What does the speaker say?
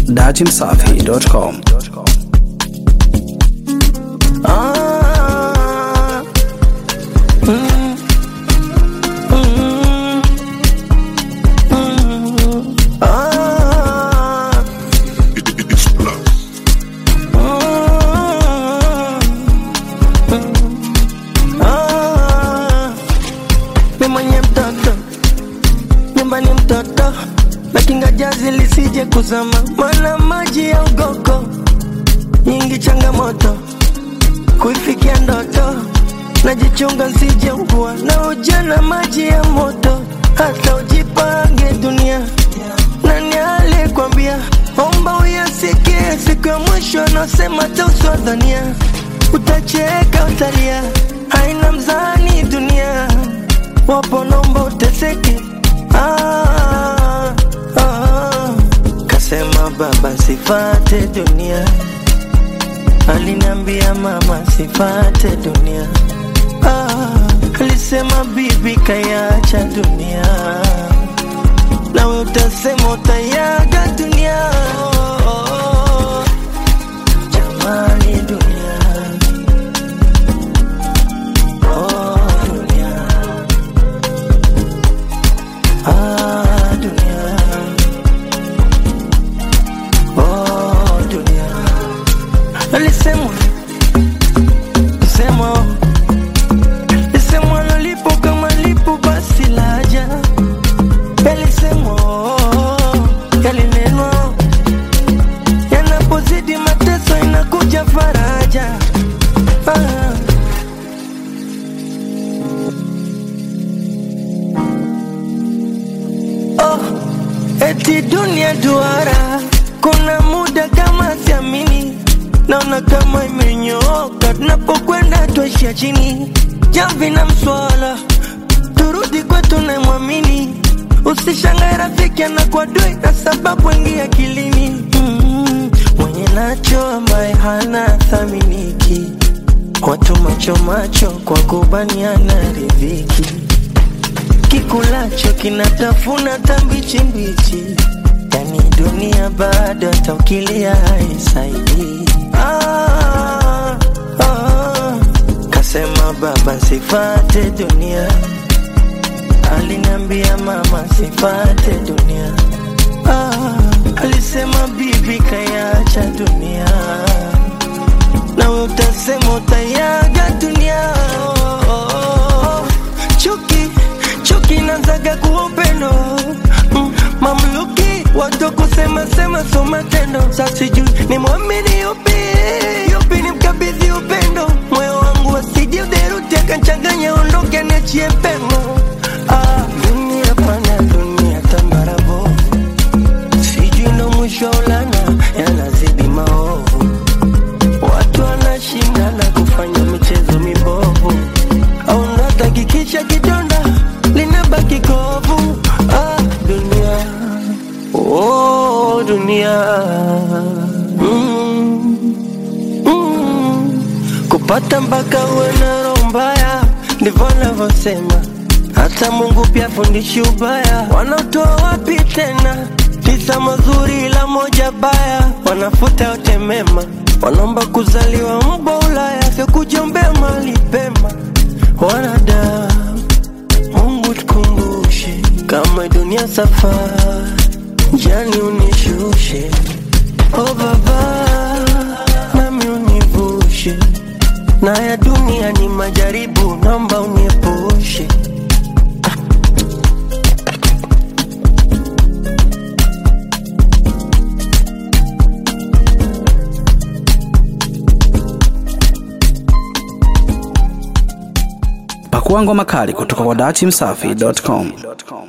datimsafi.com. Ah, mm, mm, mm, ah, mm, ah. Mi mwenye mtoto nyumbani mtoto nakinga jazi lisije kuzama mana maji ya ugoko nyingi changamoto kuifikia ndoto najichunga nsije ugua na ujana maji ya moto hata ujipange dunia nani alikwambia omba uyasikie siku ya mwisho anasema tauswadhania utacheka utalia haina mzani dunia wapo nomba uteseke ah, ah. kasema baba sifate dunia aliniambia mama sifate dunia ah, alisema bibi kayacha dunia nawe utasema utayaga dunia jamani dunia oh, dunia ah, dunia oh, dunia alisemwa semwa lisemwa lolipo kama lipo basi laja yalisemwa yalinenwa yanapozidi mateso inakuja faraja ah. oh, eti dunia duara kuna muda kama siamini naona kama imenyooka tunapokwenda tuaishia chini jamvi na mswala turudi kwetu namwamini usishangae rafiki anakuwa dui na sababu wengi akilini mm, mwenye nacho ambaye hana thaminiki watu macho macho kwa kubaniana riziki kikulacho kinatafuna tambichi mbichi yani dunia bado hata ukilia haisaidii ah, ah. kasema baba sifate dunia aliniambia mama sifate dunia ah, alisema bibi kayacha dunia nawe utasema utayaga dunia oh, oh, oh. chuki chuki nazaga kuwa upendo mm, mamluki watu kusema sema so matendo sasijui ni mwamini yupi yupi ni mkabidhi upendo moyo wangu asije uderuti akanchanganya ondoke niachie pengo ah, dunia pana dunia tambarabo sijui ndo mwisho wa ulana yanazidi maovu watu wanashindana kufanya michezo mibovu au natakikisha kidonda linabaki kovu ah, dunia oh, dunia mm, mm. kupata mpaka uwe na roho mbaya ndivyo navyosema hata mungu pia fundishi ubaya wanaotoa wapi tena tisa mazuri ila moja baya wanafuta yote mema wanaomba kuzaliwa mbo ulaya vya kujiombea mali pema wanadamu mungu tukumbushe kama dunia safari jani unishushe o baba nami univushe na ya dunia ni majaribu naomba uniepushe Pakua ngoma kali kutoka kwa datimsafi.com.